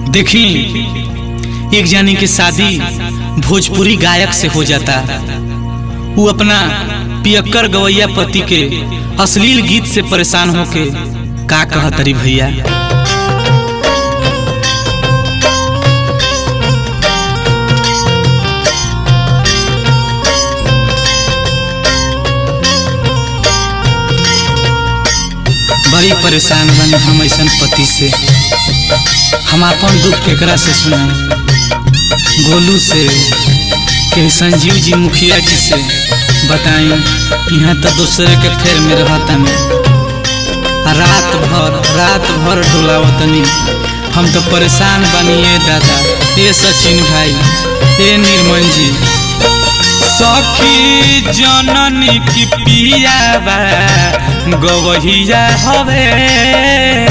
देखी एक जानी की शादी भोजपुरी गायक से हो जाता वो अपना पियक्कर गवैया पति के अश्लील गीत से परेशान होके का कहतरी भैया बड़ी परेशान बनी हम ऐसा पति से हम अपन दुख केकरा से सुनाए गोलू से के संजीव जी मुखिया जी से बताई यहाँ तो दूसरे के फेर में रहता में रात भर रात भर डोलावतनी हम तो परेशान बनिए दादा ये सचिन भाई ये निर्मल जी सखी जननी की पियावा गवहिया हवे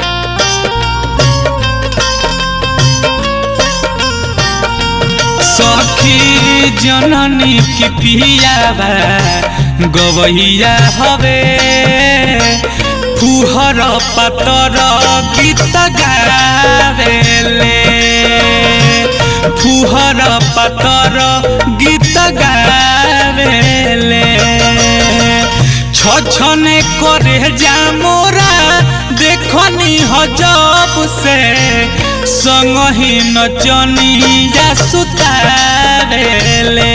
सखी जननी की पियावा गवहिया हवे फुहर पातर गीत गावेले फुहर पातर गीत गावेले छछने करे जा मोरा देखनी हजब से संग ही नचनिया सुतावेले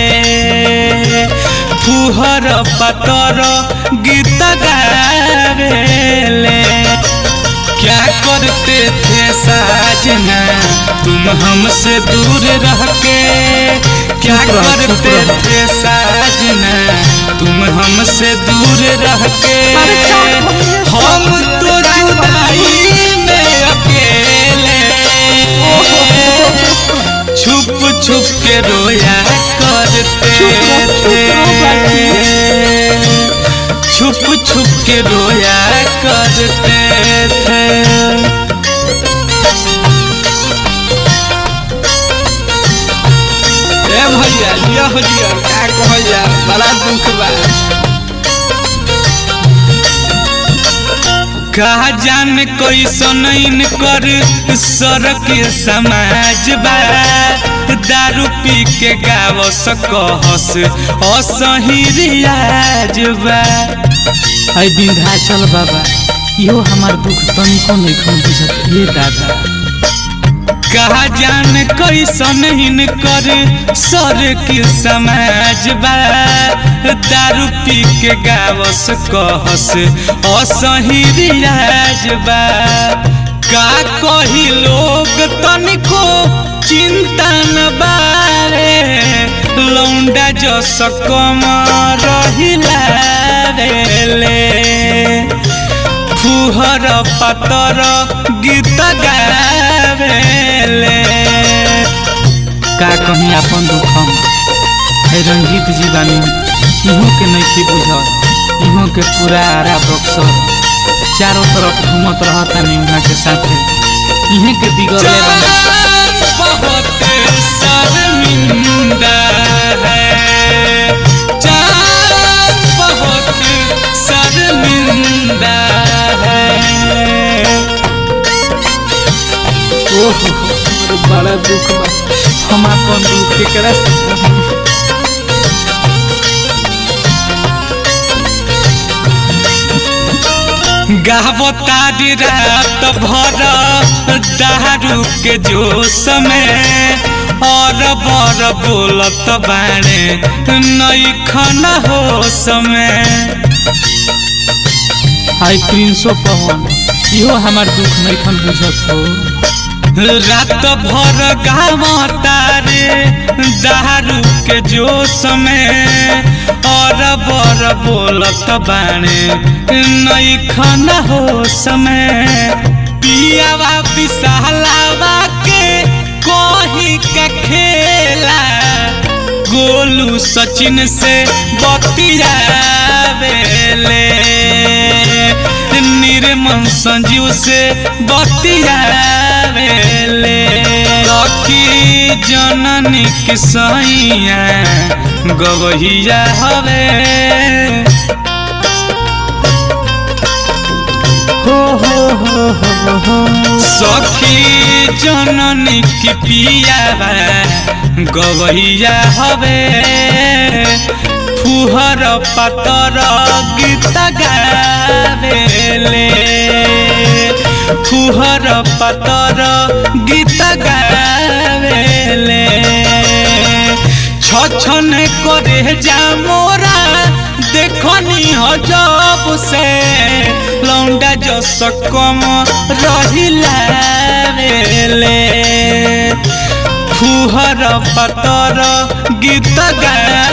फुहर पातर गीत गावेले क्या करते थे साजना तुम हमसे दूर रह के क्या करते थे साजना तुम हमसे दूर रह के हम तो जुदाई में अकेले छुप छुप के रोया करते थे छुप छुप के रोया करते थे ए भैया लिया हो लिया क्या कहल जा बड़ा दुख बा कहा जान कोई सुनैन कर सर के समाज बा दारू पी के गाव सकहस असही रियाज बा है विंध्याचल बाबा इहो हमार दुख तनिको नहीं खन बुझत ये दादा कहा जान कैसन हिन कर सर के समाज बा दारू पी के गावस कहस असही रियाज बा का कही लोग तनिको चिंता न बारे लौंडा जस कम रहिला रे फुहर पातर गीत गावेले का कहीं अपन दुखम है रंजीत जी बानी इहों के नहीं बुझल इहों के पूरा आरा बक्सर चारों तरफ घूमत रहता निम्हा के साथ इहे के बिगड़ले बानी बहुत शर्मिंदा है जान बहुत शर्मिंदा है ओहो बड़ा दुख बा हम अपन दुख केकरा से कहूं? गावतारी रात भर दारू के जोश में और बर बोलत बाणे नई खना होश में हाय प्रिंसो पवन इहो हमार दुख नहीं खन बुझत हो रात भर गाव तारे दारू के जोश में और बर बोलत बाणे नई खाना हो समय पियावा विशालावा के कही का खेला गोलू सचिन से बतियावेले निर्मल संजीव से बतियावेले लकी जननी के सैया गवहिया हवे हो हो हो हो हो सखी जननी की पिया गवैया हवे फुहर पातर गीत गावेले फुहर पातर गीत गावेले छछन करे जा मोरा देखनी हजब से लौंडा जस कम रहिला बेले फुहर पतर गीत गा